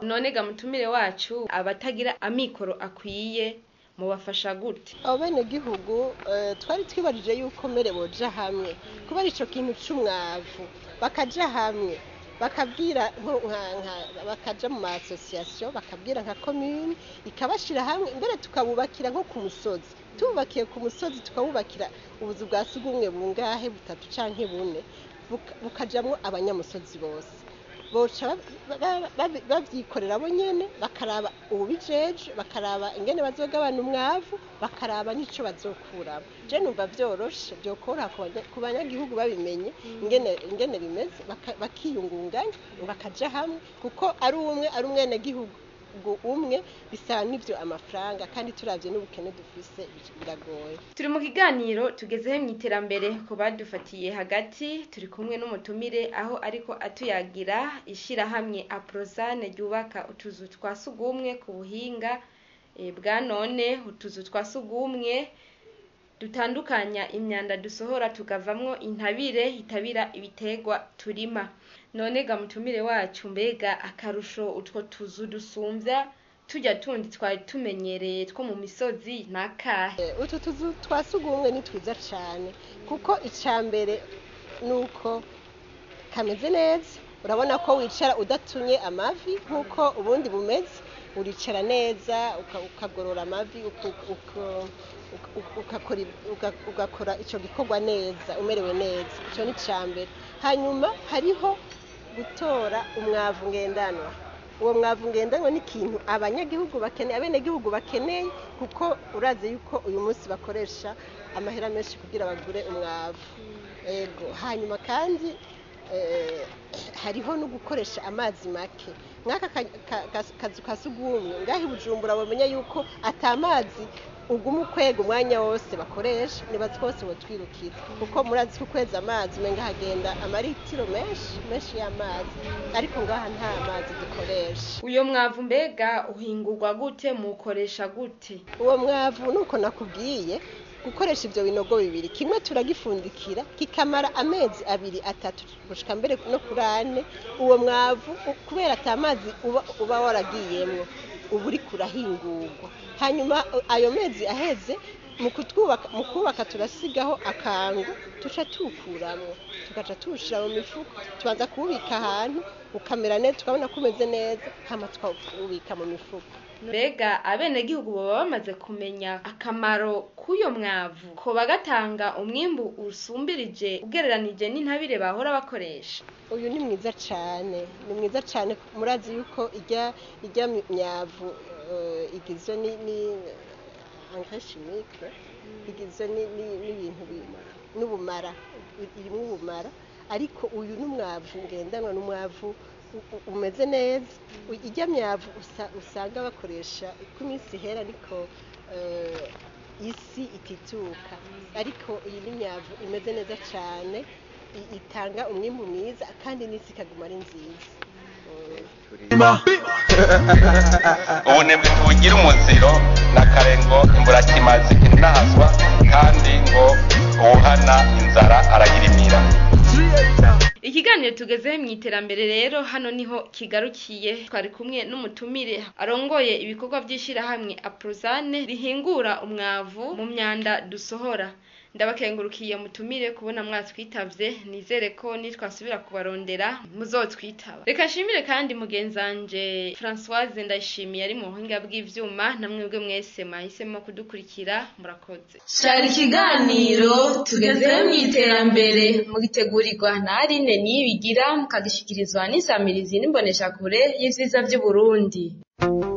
none ga mutumire wacu abatagira amikoro akwiye mubafasha gute abo benegihugu eh, twari twibajije yuko mbere boja hamwe kubera ico kintu c'umwavu bakaja hamwe bakabwira nko nka- nka- bakaja mu maasosiyasiyo bakabwira nka komune ikabashira hamwe mbere tukabubakira nko ku musozi tububakiye ku musozi tukabubakira ubuzu bwa sugumwe bungahe butatu canke bune buka- bukajamwo abanyamusozi bose boca ba- ba- ba- bavyikorera bo nyene bakaraba ububijeje bakaraba ingene bazogabana umwavu bakaraba n'ico bazokuramo je numva vyoroshe vyokoroha ku banya- ku banyagihugu babimenye ingene ingene bimeze baka- bakiyungunganya bakaja hamwe kuko ari umwe ari umwenegihugu umwe bisaba n'ivyo amafaranga kandi turavye n'ubukene dufise biragoye turi mu kiganiro tugezeho mu iterambere ku badufatiye hagati turi kumwe n'umutumire aho ariko atuyagira ishyirahamwe aprozane ryubaka utuzu twa sugumwe ku buhinga eh, bwa none utuzu twa sugumwe dutandukanya imyanda dusohora tukavamwo intabire itabira ibitegwa turima none ga mutumire wacu mbega akarusho utwo tuzu dusumvya tujya tundi twari tumenyereye two mu misozi nakahe Eh, utu tuzu twa sugumwe ni twiza cane kuko ica mbere nuko kameze neza urabona ko wicara udatunye amavi nk'uko ubundi bumeze uricara neza uka- ukagorora amavi uku- uku- uku- ugakora ib- uga- ugakora ico gikorwa neza umerewe neza ico ni ica mbere hanyuma hariho gutora umwavu ngendanwa uwo mwavu ngendanwa ni ikintu abanyagihugu bakeneye abenegihugu bakeneye kuko urazi yuko uyu munsi bakoresha amahera menshi kugira bagure umwavu ego hanyuma kandi eh, hariho no gukoresha amazi make nk'aka ka- ka- ka- kazu ka sugumwe ngaho i bujumbura bamenya yuko ata mazi uguma ukwega umwanya wose bakoresha nibazi twose botwirukira kuko murazi ko ukweza amazi umenga hagenda amaritiro menshi menshi y'amazi ariko ngaha nta mazi dukoresha uyo mwavu mbega uhingurwa gute mukoresha gute uwo mwavu nuko nakubwiye gukoresha ivyo binogo bibiri kimwe turagifundikira kikamara amezi abiri atatu gushika mbere no kuri ane uwo mwavu u- kubera ata mazi uba, uba waragiyemwo uba uriko urahingurwa hanyuma u- ayo mezi aheze mu kutwubaka mu kubaka turasigaho akangu tuca tuwukuramwo tugaca tuwushira mu mifuko tubanza kuwubika ahantu ukamera neza tukabona ko umeze neza hama tukawubika mu mifuko mbega abenegihugu baba bamaze kumenya akamaro k'uyo mwavu ko bagatanga umwimbu usumbirije ugereranije n'intabire bahora bakoresha uyu ni mwiza cyane ni mwiza cyane murazi yuko ijya ijya myavu eh, igizwe ni ni engrais chimique igizwe ni- ni- n'ibintu bi- n'ubumara irimo ubumara ariko uyu ni umwavu ngendanwa ni umwavu u- u- umeze neza U- ijya myavu usa- usanga bakoresha uko iminsi ihera ariko eh, isi itituka ariko iyi ni myavu imeze neza cyane i- itanga umwimbu mwiza kandi n'isi ikaguma ari nziza ubunebwe ntibugira umuziro na kare ngo imburakimazi inahazwa kandi ngo uwuhana inzara arayirimira ikiganiro tugezeho mu iterambere rero hano niho kigarukiye twari kumwe n'umutumire arongoye ibikorwa by'ishyirahamwe aprozane rihingura umwavu mu myanda dusohora ndabakengurukiye mutumire kubona mwatwitavye nizere ko nitwasubira kubarondera muzotwitaba reka nshimire kandi mugenzanje Françoise ndayishimiye ari mu buhinga bw'ivyuma namwebwe mwese mwahisemo kudukurikira murakoze Shari ikiganiro tugezeho mu iterambere mugitegurirwa na Aline Niyibigira mukagishikirizwa n'isamirizi n'imboneshakure y'ivyiza vy'Uburundi.